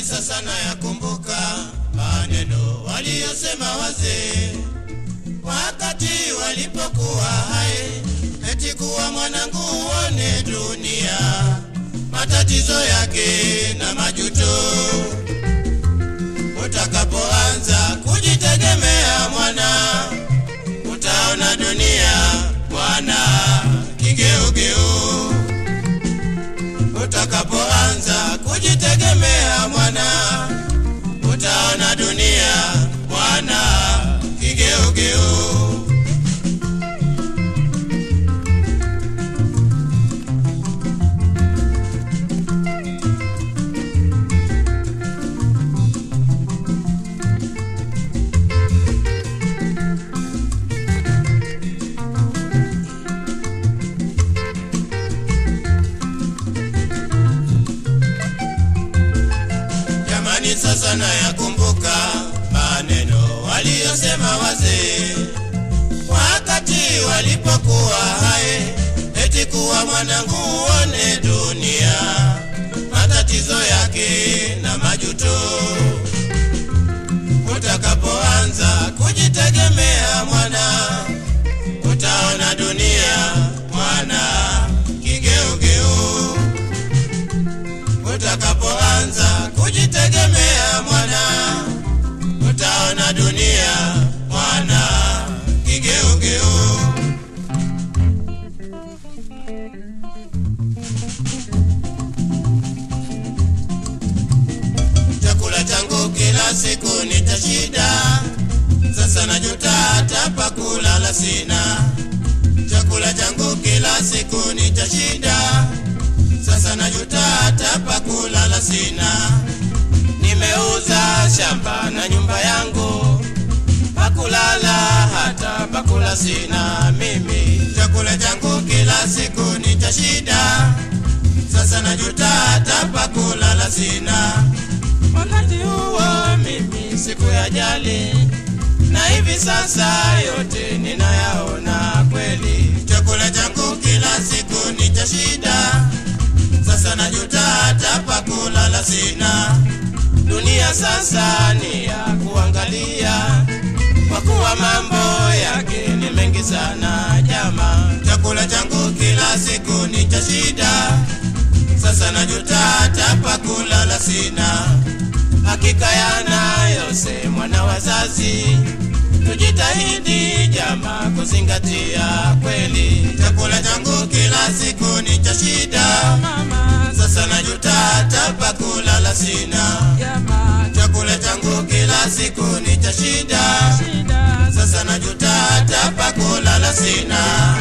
sasa nayakumbuka maneno waliyosema wazee wakati walipokuwa hai, eti kuwa mwanangu uone dunia, matatizo yake na majuto. Utakapoanza kujitegemea mwana, utaona dunia mwana kigeugeu. Utakapoanza kujitegemea mwana, utaona dunia mwana kigeugeu. Jamani, sasa nayakumbuka maneno waliyosema wazee wakati walipokuwa hai, eti kuwa mwanangu uone dunia, matatizo yake na majuto. Utakapoanza kujitegemea mwana, utaona dunia mwana kigeugeu utakapoanza kujitegemea mwana, utaona dunia mwana kigeugeu. Chakula changu kila siku ni cha shida, sasa najuta hata pa kulala sina. Chakula changu kila siku ni cha shida, sasa najuta hata pa kulala sina. Nimeuza shamba na nyumba yangu, pa kulala hata pa kula sina mimi. Chakula changu kila siku ni cha shida, sasa najuta hata pa kulala sina. Wakati huo mimi sikuyajali, na hivi sasa yote ninayaona kweli. Chakula changu kila siku ni cha shida, sasa najuta hata pa kulala sina. Dunia sasa ni ya kuangalia, kwa kuwa mambo yake ni mengi sana jama. Chakula changu kila siku ni cha shida, sasa najuta hata pa kulala sina. Hakika yanayosemwa na wazazi, tujitahidi jama kuzingatia kweli. Chakula changu kila siku ni cha shida, sasa najuta hata pa kulala sina. Chakula changu kila siku ni cha shida, sasa najuta hata pa kulala sina.